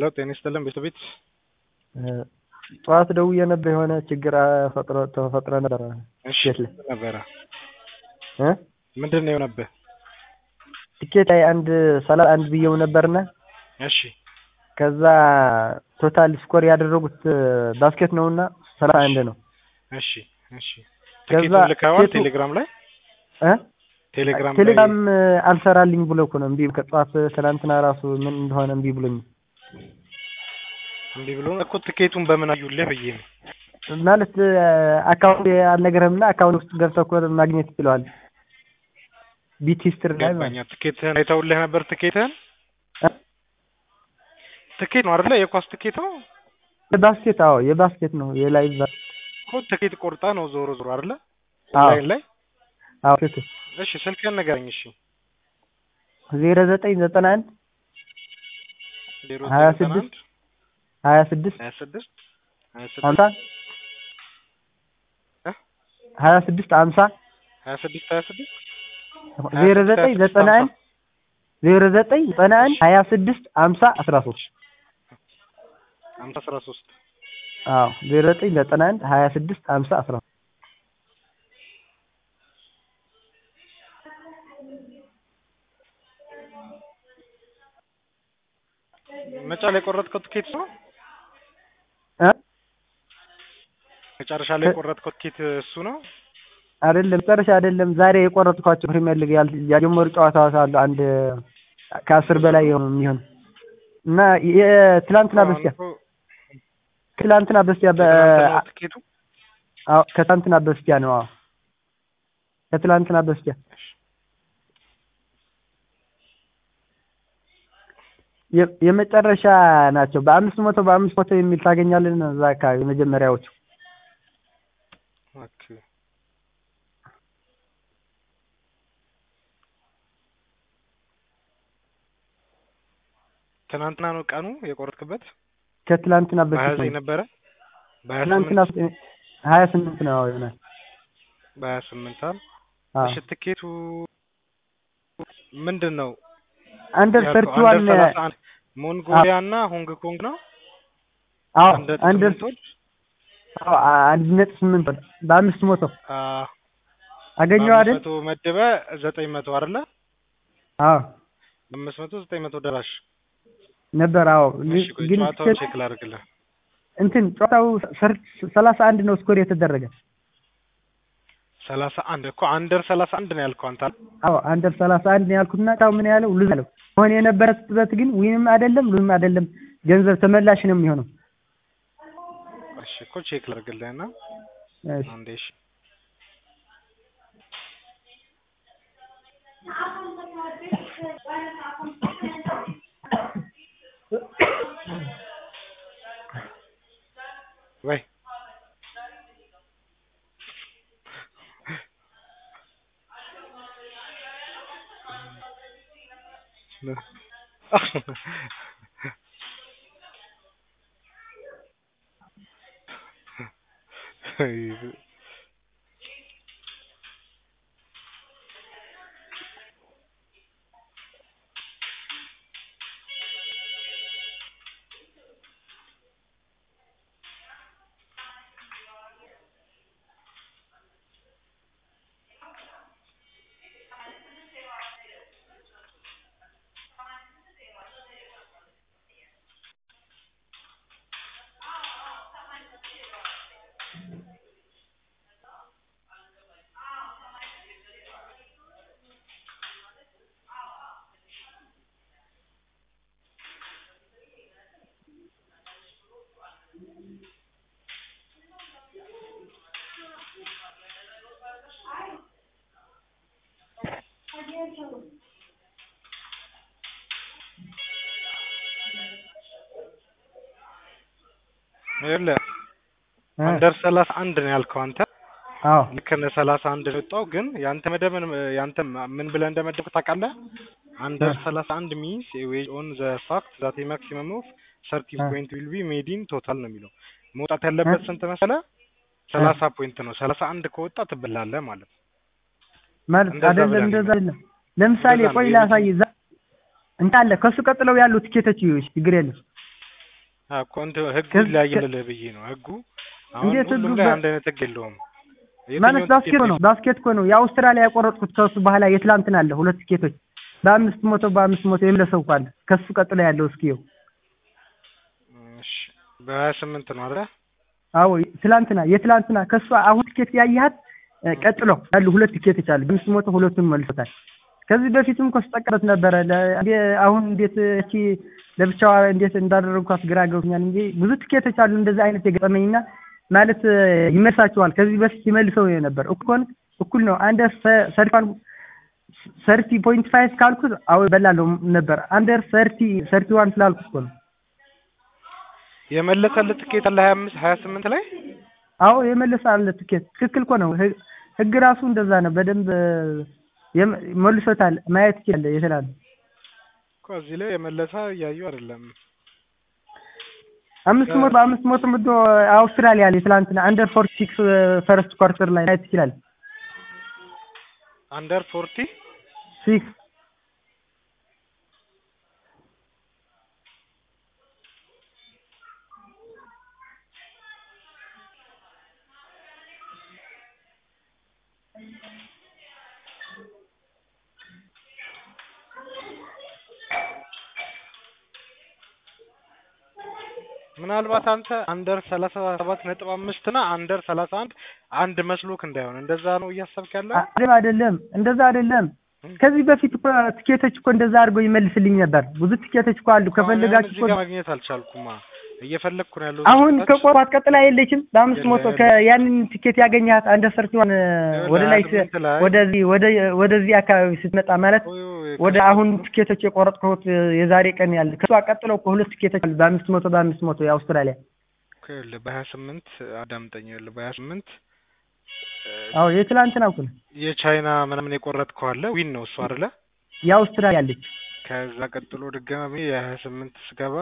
ሄሎ ጤና ይስጥልን ቤት ጠዋት ደውዬ ነበር የሆነ ችግር ፈጥሮ ተፈጥሮ ነበረ እሺ ቤት ላይ ነበረ እ ምንድን ነው የሆነብህ? ትኬት ላይ አንድ ሰላሳ አንድ ብዬው ነበርና እሺ ከዛ ቶታል ስኮር ያደረጉት ባስኬት ነውና ሰላሳ አንድ ነው እሺ እሺ ከዛ ትኬቱን ልከዋል ትኬቱ- ቴሌግራም ላይ እ ቴሌግራም ላይ ቴሌግራም አልሰራልኝ ብሎ እኮ ነው እምቢ ከጠዋት ትናንትና ራሱ ምን እንደሆነ እምቢ ብሎኝ እምቢ ብሎ እኮ ትኬቱን በምን አዩልህ ብዬ ነው ማለት አካውንት አልነገረምና አካውንት ውስጥ ገብተህ እኮ ማግኘት ይችለዋል ቢት ሂስትሪ ላይ ማለት ገባኛ ትኬትህን አይተውልህ ነበር ትኬትህን እ? ትኬት ነው አይደለ የኳስ ትኬት ነው የባስኬት አዎ የባስኬት ነው የላይቭ ባስ- እኮ ትኬት ቆርጣ ነው ዞሮ ዞሮ አይደለ አዎ ኦንላይን ላይ አዎ ትክክል እሺ ስልክህን ንገረኝ እሺ ዜሮ ዘጠኝ ዘጠና አንድ ዜሮ ሀያ ዘጠኝ ዘጠና ስድስት አንድ ሀያ ስድስት ሀያ ስድስት ሀያ ሀምሳ ስድስት እ? ሀያ ስድስት ሀምሳ ሀያ ስድስት ሀያ ስድስት ዜሮ ዘጠኝ ዘጠና አንድ ዜሮ ዘጠኝ ዘጠና አንድ ሀያ ስድስት ሀምሳ አስራ ሶስት ሀምሳ አስራ ሶስት አዎ ዜሮ ዘጠኝ ዘጠና አንድ ሀያ ስድስት ሀምሳ አስራ ሶስት መጫ ላይ የቆረጥከው ትኬት ነው እ መጨረሻ ላይ የቆረጥከው ትኬት እሱ ነው አይደለም መጨረሻ አይደለም ዛሬ የቆረጥኳቸው ፕሪሚየር ሊግ ያል- ያልጀመሩ ጨዋታዎች አሉ አንድ ከአስር በላይ የሆኑ የሚሆኑ እና የትላንትና በስቲያ አሁን እኮ ትላንትና በስቲያ በ የትናንት ነው ትኬቱ አዎ ከትላንትና በስቲያ ነው አዎ ከትላንትና በስቲያ የ- የመጨረሻ ናቸው በአምስት መቶ በአምስት መቶ የሚል ታገኛለን እዛ አካባቢ የመጀመሪያዎቹ ኦኬ ትናንትና ነው ቀኑ የቆረጥክበት ከትላንትና በሀያ በፊት ዘጠኝ ነው ነበረ በሀያ ትላንትና ስምንት ሀያ ስምንት ነው ይሆናል በሀያ ስምንት አል አዎ እሺ ትኬቱ ምንድን ነው አንደር ያልከው? ሰርቲ ዋን አንደር ሰላሳ አንድ ሞንጎሊያ እና ሆንግ ኮንግ ነው አዎ አንደር አንደር ስምንቶች አዎ አንድ ነጥብ ስምንት ወር በአምስት መቶ አ፣ አገኘው በአምስት አይደል መቶ መደበ ዘጠኝ መቶ አይደለ አዎ በአምስት መቶ ዘጠኝ መቶ ደራሽ ነበር አዎ እሺ ቆይ ግን ጨዋታውን ቼክ ላድርግልህ እንትን ጨዋታው ሰር- ሰላሳ አንድ ነው ስኮር የተደረገ ሰላሳ አንድ እኮ አንደር ሰላሳ አንድ ነው ያልከው አንተ አይደል? አዎ አንደር ሰላሳ አንድ ነው ያልኩትና ታው ምን ያለው ሉዝ ያለው መሆን የነበረበት ግን ዊንም አይደለም ሉዝም አይደለም ገንዘብ ተመላሽ ነው የሚሆነው እሺ እኮ ቼክ ላድርግልህና እሺ አንዴ እሺ ወይ ይኸውልህ እ አንደር ሰላሳ አንድ ነው ያልከው አንተ አዎ ልክ ነህ ሰላሳ አንድ ነው የወጣው ግን ያንተ መደብ ምን ያንተ ምን ብለህ እንደመደብክ ታውቃለህ አንደር ሰላሳ አንድ ሚንስ ዌጅ ኦን ዘ ፋክት ዛት ማክሲመም ኦፍ ሰርቲ እ ፖይንት ዊል ቢ ሜድ ኢን ቶታል ነው የሚለው መውጣት ያለበት ስንት መሰለህ ሰላሳ ፖይንት ነው ሰላሳ አንድ ከወጣ ትበላለህ ማለት ነው ማለት እንደዛ አይደለም ብለን እንደዛ አይደለም ለምሳሌ እንደዛ ነው ቆይ የሚ- ላሳይ እዛ እንታለ ከሱ ቀጥለው ያሉ ትኬቶች ይኸውልሽ ችግር የለም እኮ እንትን ህጉ ከዚ- ይለያይልህ ብዬ ነው። ህጉ አሁን እንዴት ሁሉም ህጉ ላይ በ- አንድ አይነት ህግ የለውም። ማለት የትኛውን ባስኬት ትኬት ነው ባስኬት እኮ ነው የአውስትራሊያ የቆረጥኩት ከሱ በኋላ የትላንትና አለ ሁለት ቲኬቶች በአምስት መቶ በአምስት መቶ የምለሰው እኮ አለ ከሱ ቀጥሎ ያለው እስኪየው እሺ በሀያ ስምንት ነው አይደል? አዎ ትላንትና የትላንትና ከሱ አሁን ቲኬት ያየሃት እ፣ ቀጥሎ ያሉ ሁለት ቲኬቶች አሉ በአምስት መቶ ሁለቱን መልሶታል ከዚህ በፊትም እኮ ስጠቀምበት ነበረ ለ- እንዴ- አሁን እንዴት እቺ ለብቻዋ እንዴት እንዳደረግኳት ግራ ገብቶኛል እንጂ ብዙ ቲኬቶች አሉ እንደዚህ አይነት የገጠመኝና ማለት እ፣ ይመልሳቸዋል ከዚህ በፊት ይመልሰው ነበር እኩል እኩል ነው አንድ ሰርቲፋን ሰርቲ ፖይንት ፋይቭ ካልኩት አዎ በላለሁ ነበር አንደር ሰርቲ ሰርቲ ዋን ስላልኩት እኮ ነው የመለሰልህ ትኬት አለ ሀያ አምስት ሀያ ስምንት ላይ አዎ የመለሰ አለ ትኬት ትክክል እኮ ነው ህግ- ህግ ራሱ እንደዛ ነው በደንብ የመ- መልሶታል ማየት ይችላል የተላለ እኮ እዚህ ላይ የመለሰ እያዩ አይደለም። አምስት መቶ በአምስት መቶ ምዶ አውስትራሊያ ላይ ትላንትና አንደር ፎርቲ ሲክስ ፈርስት ኳርተር ላይ ማየት ይችላል አንደር ፎርቲ ሲክስ ምናልባት አንተ አንደር ሰላሳ ሰባት ነጥብ አምስት ና አንደር ሰላሳ አንድ አንድ መስሎክ እንዳይሆን እንደዛ ነው እያሰብክ ያለው። አይደለም አይደለም እንደዛ አይደለም ከዚህ በፊት እኮ ቲኬቶች እኮ እንደዛ አድርጎ ይመልስልኝ ነበር ብዙ ቲኬቶች እኮ አሉ ከፈለጋችሁ እዚህ እኮ ጋር ማግኘት አልቻልኩማ እየፈለግኩ ነው ያለው። አሁን ከቆሯት ቀጥላ የለችም በአምስት መቶ ያንን ቲኬት ያገኘሃት አንደር ሰርቲዋን ወደ ላይ ስ- ወደዚህ ወደ ወደዚህ አካባቢ ስትመጣ ማለት ወደ አሁን ቲኬቶች የቆረጥኩት የዛሬ ቀን ያለ ከሷ ቀጥለው እኮ ሁለት ቲኬቶች አሉ በአምስት መቶ በአምስት መቶ የአውስትራሊያ በሀያ ስምንት አዳምጠኝ ያለ በሀያ ስምንት አዎ የትላንትና እኮ ነው የቻይና ምናምን የቆረጥከው አለ ዊን ነው እሱ አይደለ? የአውስትራሊያ አለች ከዛ ቀጥሎ ድጋሚ የሀያ ስምንት ስገባ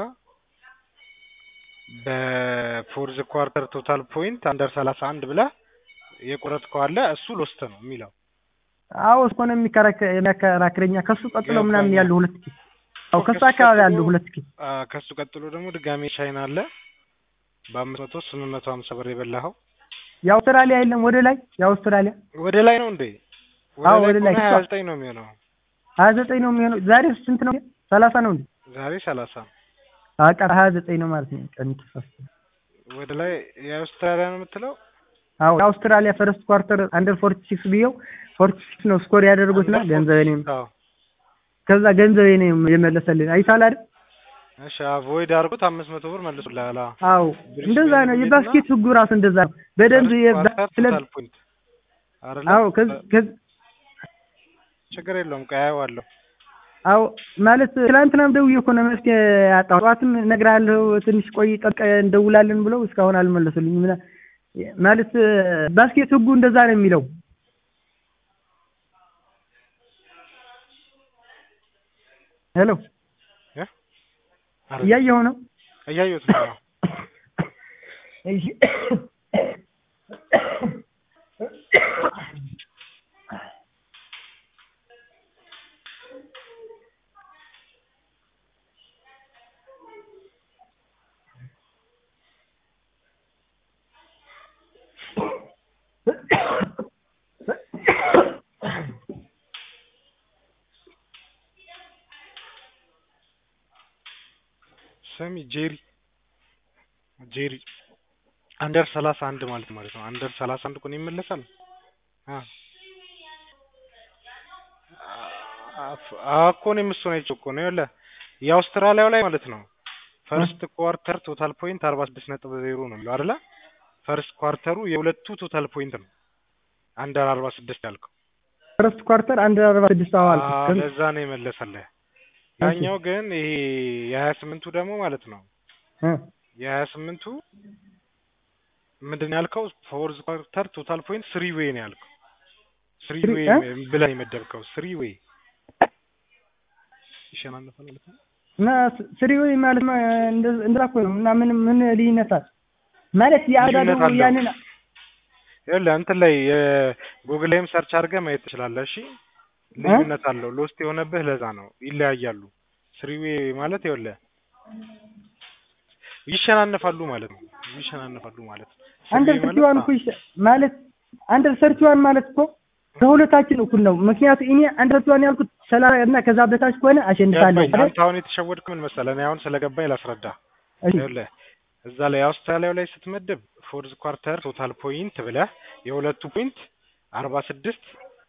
በፎርዝ ኳርተር ቶታል ፖይንት አንደር ሰላሳ አንድ ብለህ የቆረጥከው አለ እሱ ሎስት ነው የሚለው አዎ እኮ ነው የሚከራከ- የሚያከራክረኛ ከሱ ቀጥሎ ምናምን ገባኝ። ያሉ ሁለት ቲኬት አዎ ከሱ ከሱ አካባቢ ቀጥሎ- ያሉ ሁለት ቲኬት አ፣ ከሱ ቀጥሎ ደግሞ ድጋሚ ቻይና አለ በአምስት መቶ ስምንት መቶ ሀምሳ ብር የበላኸው የአውስትራሊያ የለም ወደ ላይ የአውስትራሊያ ወደ ላይ ነው እንዴ? አዎ፣ ወደ ላይ ሀያ ዘጠኝ ነው የሚሆነው ሀያ ዘጠኝ ነው የሚሆነው ዛሬ ስንት ነው ሰላሳ ነው እንዴ ዛሬ ሰላሳ በቃ ሀያ ዘጠኝ ነው ማለት ነው ቀን ተሳስቶ ወደ ላይ የአውስትራሊያ ነው የምትለው አዎ የአውስትራሊያ ፈርስት ኳርተር አንደር ፎርቲ ሲክስ ብዬው ፎርቲ ሲክስ ነው ስኮር ያደረጉትና Under ገንዘቤ ነው 46 አዎ። ከዛ ገንዘቤ ነው የመለሰልኝ አይተሃል አይደል እሺ አቮይድ አድርጎት አምስት መቶ ብር መልሶልሃል። አዎ። አዎ እንደዛ ነው የባስኬት ህጉ ራሱ እንደዛ ነው በደንብ First የባ- quarter ስለ total point አይደለ? አዎ ከዚ ከዚ ችግር የለውም ቆይ አየዋለሁ። አዎ ማለት ትናንትናም ደውዬ እኮ ነው መፍትሄ ያጣሁ። ጠዋትም እነግርሃለሁ ትንሽ ቆይ ጠብቀህ እንደውላለን ብለው እስካሁን አልመለሱልኝም። ምና- ማለት ባስኬት ህጉ እንደዛ ነው የሚለው። ሄሎ እ? አይደለም። እያየሁ ነው። እያየሁት ነው። አዎ። እሺ። ስሚ ጄሪ ጄሪ አንደር ሰላሳ አንድ ማለት ማለት ነው። አንደር ሰላሳ አንድ እኮ ነው ይመለሳል። አ አ- እኮ እኔም እሱን አይቼው እኮ ነው ያለ የአውስትራሊያው ላይ ማለት ነው። ፈርስት ኳርተር ቶታል ፖይንት አርባ ስድስት ነጥብ ዜሮ ነው የሚለው አይደለ? ፈርስት ኳርተሩ የሁለቱ ቶታል ፖይንት ነው። አንደር አርባ ስድስት ያልከው ፈርስት ኳርተር አንድ አርባ ስድስት አዋል አዎ፣ ለዛ ነው የመለሰልህ። ያኛው ግን ይሄ የሀያ ስምንቱ ደግሞ ማለት ነው የሀያ ስምንቱ ምንድን ነው ያልከው? ፎርዝ ኳርተር ቶታል ፖይንት ስሪ ዌይ ነው ያልከው። ስሪ Three- ዌይ እ? ብለህ የመደብከው ስሪ ዌይ ይሸናነፋል ማለት ነው። እና ስሪ ወይ ማለት ነው እንደ- እንደዛ እኮ ነው። እና ምን ምን ልዩነት አለ ማለት የአዳዱ ልዩነት አለው። ያንን ይኸውልህ እንትን ላይ የጉግል ላይም ሰርች አድርገህ ማየት ትችላለህ። እሺ ልዩነት አለው። ሎስት የሆነብህ ለዛ ነው። ይለያያሉ። ስሪ ዌይ ማለት ይኸውልህ ይሸናነፋሉ ማለት ነው። ይሸናነፋሉ ማለት ነው። አንደር ስሪ ሰርቲ ዋን ማለት እኮ ይሻ- ማለት አንደር ሰርቲ ዋን ማለት እኮ ከሁለታችን እኩል ነው። ምክንያቱ እኔ አንደር ሰርቲ ዋን ያልኩት ሰላሳ እና ከዛ በታች ከሆነ አሸንፋለሁ ገባኝ። አይደል? አንተ አሁን የተሸወድክ ምን መሰለህ? እኔ አሁን ስለገባኝ ላስረዳ። እሺ ይኸውልህ እዛ ላይ አውስትራሊያው ላይ ስትመድብ ፎርዝ ኳርተር ቶታል ፖይንት ብለህ የሁለቱ ፖይንት አርባ ስድስት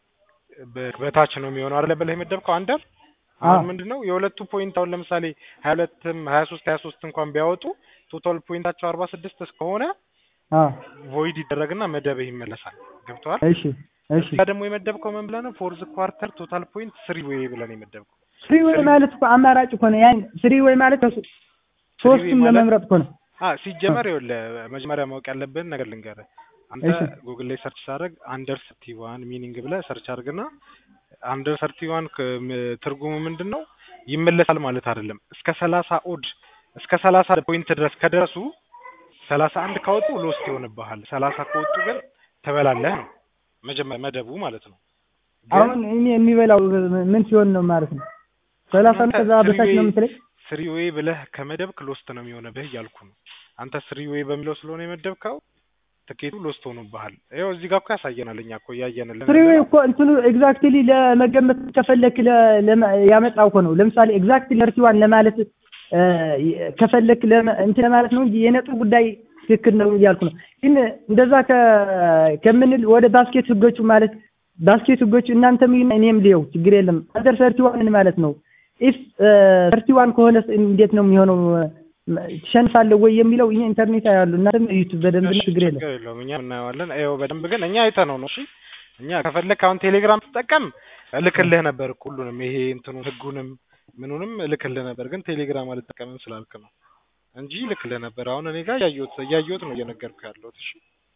በታች ነው የሚሆነው አይደለ ብለህ የመደብከው አንደር አሁን አዎ። ምንድን ነው የሁለቱ ፖይንት አሁን ለምሳሌ ሀያ ሁለትም ሀያ ሶስት ሀያ ሶስት እንኳን ቢያወጡ ቶታል ፖይንታቸው አርባ ስድስት እስከሆነ አዎ ቮይድ ይደረግና መደብህ ይመለሳል። ገብተዋል? እሺ እሺ እዛ ደግሞ የመደብከው ምን ብለህ ነው ፎርዝ ኳርተር ቶታል ፖይንት ስሪ ዌይ ብለህ ነው የመደብከው። ፍሪ ወይ ማለት እኮ አማራጭ እኮ ነው። ያን ፍሪ ወይ ማለት ከሱ- ሶስቱም ማለት- ለመምረጥ እኮ ነው። አ ሲጀመር ይኸውልህ መጀመሪያ ማወቅ ያለብን ነገር ልንገርህ። አንተ እሺ። ጉግል ላይ ሰርች ሳደርግ አንደር ሰርቲ ዋን ሚኒንግ ብለህ ሰርች አድርግና አንደር ሰርቲ ዋን ትርጉሙ ምንድን ነው? ይመለሳል ማለት አይደለም። እስከ ሰላሳ ኦድ እስከ ሰላሳ ፖይንት ድረስ ከደረሱ ሰላሳ አንድ ካወጡ ሎስት ይሆንብሃል። ሰላሳ ከወጡ ግን ትበላለህ ነው መጀመሪያ መደቡ ማለት ነው። ግን አሁን እኔ የሚበላው ምን ሲሆን ነው ማለት ነው? ሰላሳ እና ከዛ እናንተ በታች ነው ፍሪዌይ- የምትለኝ? ስሪ ዌይ ብለህ ከመደብክ ሎስት ነው የሚሆንብህ እያልኩ ነው። አንተ ስሪ ዌይ በሚለው ስለሆነ የመደብከው ትኬቱ ሎስት ሆኖብሃል። ይኸው እዚህ ጋር እኮ ያሳየናል። እኛ እኮ እያየንልን ፍሪ ወይ እኮ እንትኑ ኤግዛክትሊ ለመገመት ከፈለክ ለ- ለመ- ያመጣው እኮ ነው። ለምሳሌ ኤግዛክትሊ ሰርቲ ዋን ለማለት እ፣ ከፈለክ ለመ- እንትን ለማለት ነው እንጂ የነጥብ ጉዳይ ትክክል ነው እያልኩ ነው። ግን እንደዛ ከ- ከምንል ወደ ባስኬት ህጎቹ ማለት ባስኬት ህጎቹ እናንተም ይሁን እኔም ሊየው ችግር የለም። አንደር ሰርቲ ዋን ማለት ነው። ኢፍ ሰርቲ ዋን ከሆነ እንዴት ነው የሚሆነው? ትሸንፋለህ ወይ የሚለው ይሄ ኢንተርኔት ያሉ እናንተም እዩት በደንብ እሺ፣ ችግር የለም። ችግር የለውም። እኛ እናየዋለን። ይኸው በደንብ ግን እኛ አይተነው ነው። እሺ እኛ ከፈለክ አሁን ቴሌግራም ትጠቀም እልክልህ ነበር እኮ ሁሉንም ይሄ እንትኑ ህጉንም ምኑንም እልክልህ ነበር፣ ግን ቴሌግራም አልጠቀምም ስላልክ ነው እንጂ እልክልህ ነበር። አሁን እኔ ጋር እያየሁት እያየሁት ነው እየነገርኩህ ያለሁት። እሺ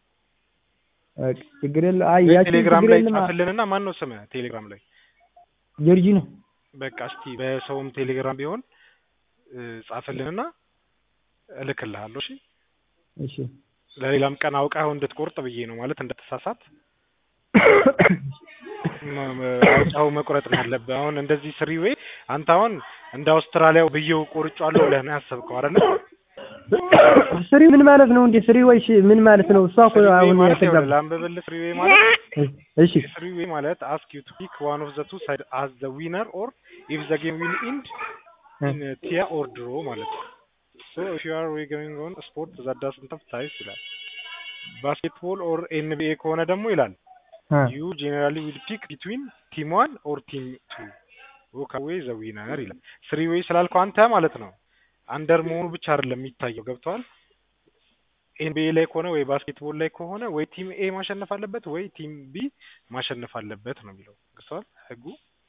በቃ ችግር የለም። አይ ወይ ያቺ ቴሌግራም ችግር ላይ የለም። ጻፍልንና ማን ነው ስምህ ቴሌግራም ላይ? ጆርጂ ነው። በቃ እስቲ በሰውም ቴሌግራም ቢሆን እ፣ ጻፍልንና እልክልሃለሁ። እሺ እሺ ለሌላም ቀን አውቀኸው እንድትቆርጥ ብዬ ነው ማለት እንደተሳሳት መ- መ- አውቀኸው መቁረጥ ነው ያለብህ። አሁን እንደዚህ ስሪ ወይ አንተ አሁን እንደ አውስትራሊያው ብዬው ቆርጫለሁ ብለህ ነው ያሰብከው አይደለ? ስሪ ምን ማለት ነው እንዴ? ስሪ ወይ ሽ- ምን ማለት ነው? እሷ እኮ ስሪ ዌይ አሁን ማለት ያተጋባ ይኸውልህ ላንብብልህ። ስሪ ዌይ ማለት እሺ ስሪ ዌይ ማለት አስክ ዩ ቱ ፒክ ዋን ኦፍ ዘ ቱ ሳይድ አዝ ዘ ዊነር ኦር ኢፍ ዘ ጌም ዊል ኢንድ ኢን ቲያ ኦር ድሮ ማለት ነው። ሶ ኢፍ ዩ አር ጎይንግ ኦን ስፖርት ዛት ዳዝንት ሃቭ ታይስ ይላል። ባስኬትቦል ኦር ኤንቢኤ ከሆነ ደግሞ ይላል አ ዩ ጄኔራሊ ዊል ፒክ ቢትዊን ቲም ዋን ኦር ቲም ቱ ዎክ አዌይ ዘ ዊነር ይላል። ስሪ ዌይ ስላልከው አንተ ማለት ነው አንደር መሆኑ ብቻ አይደለም የሚታየው ገብተዋል። ኤንቢኤ ላይ ከሆነ ወይ ባስኬትቦል ላይ ከሆነ ወይ ቲም ኤ ማሸነፍ አለበት ወይ ቲም ቢ ማሸነፍ አለበት ነው የሚለው ገብተዋል ህጉ።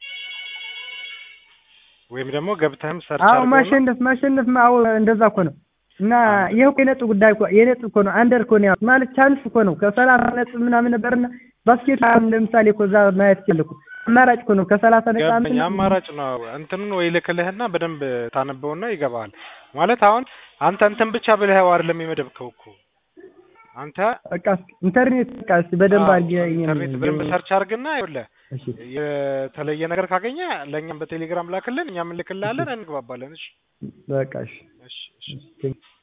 ወይም ደግሞ ገብተህም ሰርች አዎ አድርገውና ማሸነፍ ማሸነፍ አዎ እንደዛ እኮ ነው። እና ይሄ እኮ የነጥብ ጉዳይ እኮ የነጥብ እኮ ነው። አንደር እኮ ነው ያው ማለት ቻንስ እኮ ነው። ከሰላሳ ነጥብ ምናምን ነበርና ባስኬት አሁን ለምሳሌ እኮ እዛ ማየት ይችላል እኮ አማራጭ እኮ ነው። ከሰላሳ ነጥብ ገባኝ። አምስት አማራጭ ነው። እንትኑን ወይ ልክልህና በደንብ ታነበውና ይገባሃል። ማለት አሁን አንተ እንትን ብቻ ብለህ አይደለም የመደብከው እኮ አንተ በቃ እስኪ ኢንተርኔት በቃ እስኪ በደንብ አዎ፣ አድርጌ ኢንተርኔት በደንብ ሰርች አድርግና ይኸውልህ እሺ የተለየ ነገር ካገኘ ለእኛም በቴሌግራም ላክልን፣ እኛም እንልክልሃለን፣ እንግባባለን። እሺ በቃ እሺ እሺ እሺ እሺ